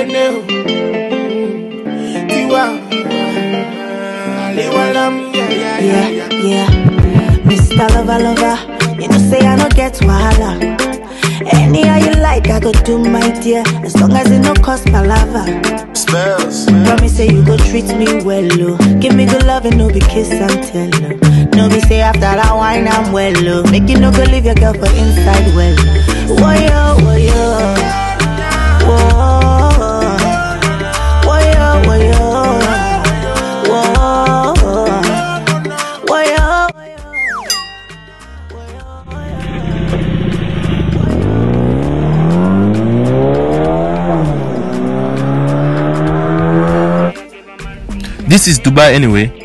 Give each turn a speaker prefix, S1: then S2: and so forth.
S1: Daniel. Tiwa. Aliwalam, yeah, yeah, yeah,
S2: Yeah,
S1: yeah.
S2: yeah. Mr. Lover, lover, you know say I no get wahala. Anyhow you like, I go do my dear, as long as it no cost palava.
S1: Spells.
S2: Promise say you go treat me well, oh. Give me good love and no be kiss and tell, oh. No be say after that wine I'm well, oh. Make you no go leave your girl for inside well. Woyo, woyo, whoa, woyo, woyo, whoa, woyo,
S3: This is Dubai anyway.